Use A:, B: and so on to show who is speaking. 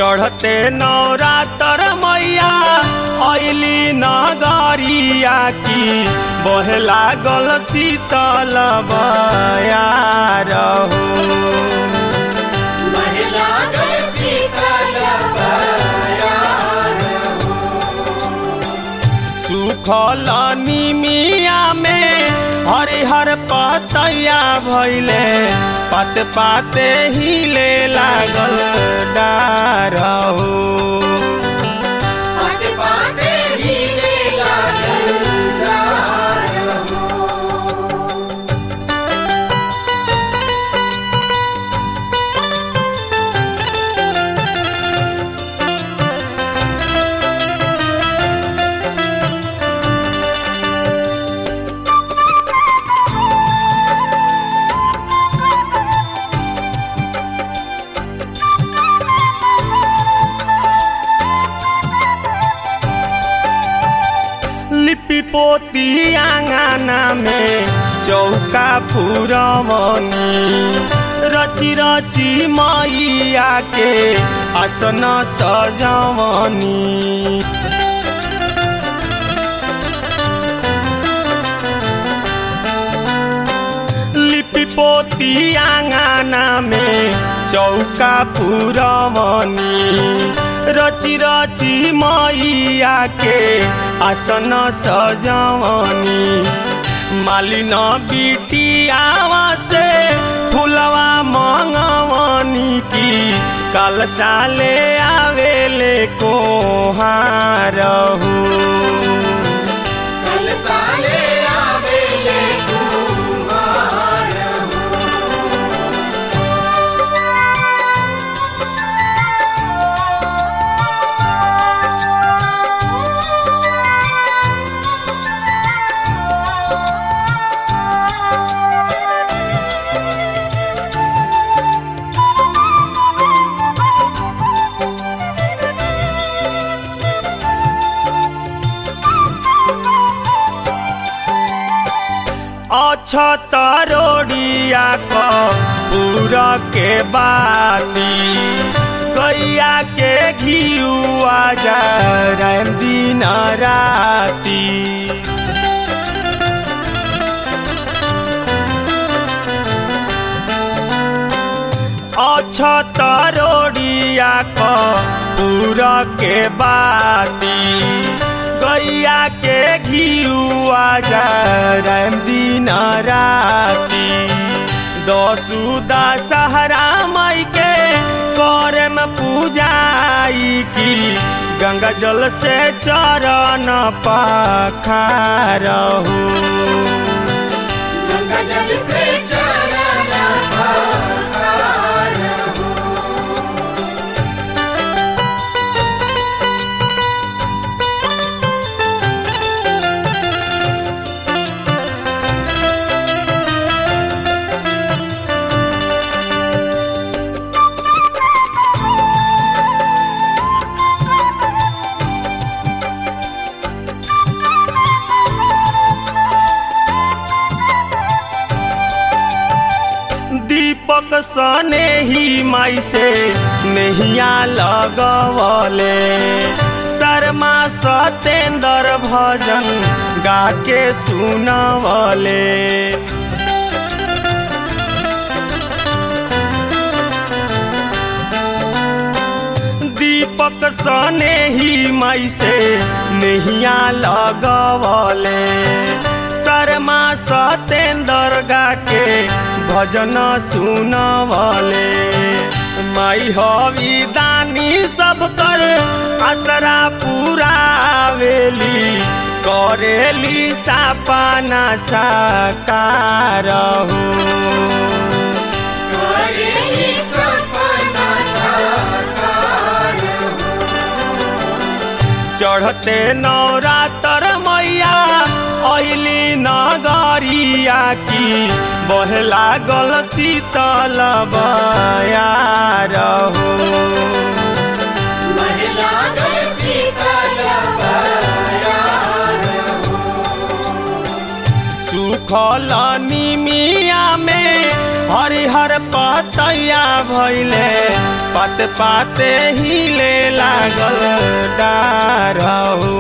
A: चढ़ते नवरातर मैया अली नगरिया की बहे लागल शीतल बयार हो
B: महिला गए शीतल बयार
A: सुखल निमिया में हरिहर पतैया भैले पात पाते हिले लागल डार हो
B: पाते पाते हीरे लागल डार हो
A: लिपि पोती आंगना में चौका पुरवनी रची रची मैया के आसन सजवनी लिपि पोती आंगना में चौका पुरवनी रची रची मैया के आसन सजवनी मालिन बिटियावा से फुलवा मंगवनी की कल साले आवेले को हारहू
B: कल साले आवेले कुमार
A: अछतरोड़िया क पूरा के बाती गैया के घियुआ जा दिन राती अछतरोड़िया क पूरा के बाती गैया के घियुआ जा दिन राती दसू दशहरा मई के करम पूजाई की गंगा जल से चरण पखारहू
B: गंगा जल से चरण पखार हो
A: दीपक सने ही माई से नहिया लगवले शर्मा सतेंद्र भजन गा के सुनवले दीपक सने ही माई से नहिया लगवले शर्मा सतेंद्र गा के भजन सुनवले माई हवी दानी सब कर आसरा पुरावेली करेली सापना साकार हो
B: करेली सपना साकार
A: चढ़ते नवरातर मैया अली नगरिया की बहे लागल शीतल बयार हो
B: महिला गए शीतल बयार
A: सुखल निमिया में हरिहर पत पतैया भैले पाते पाते हिले लागल डार हो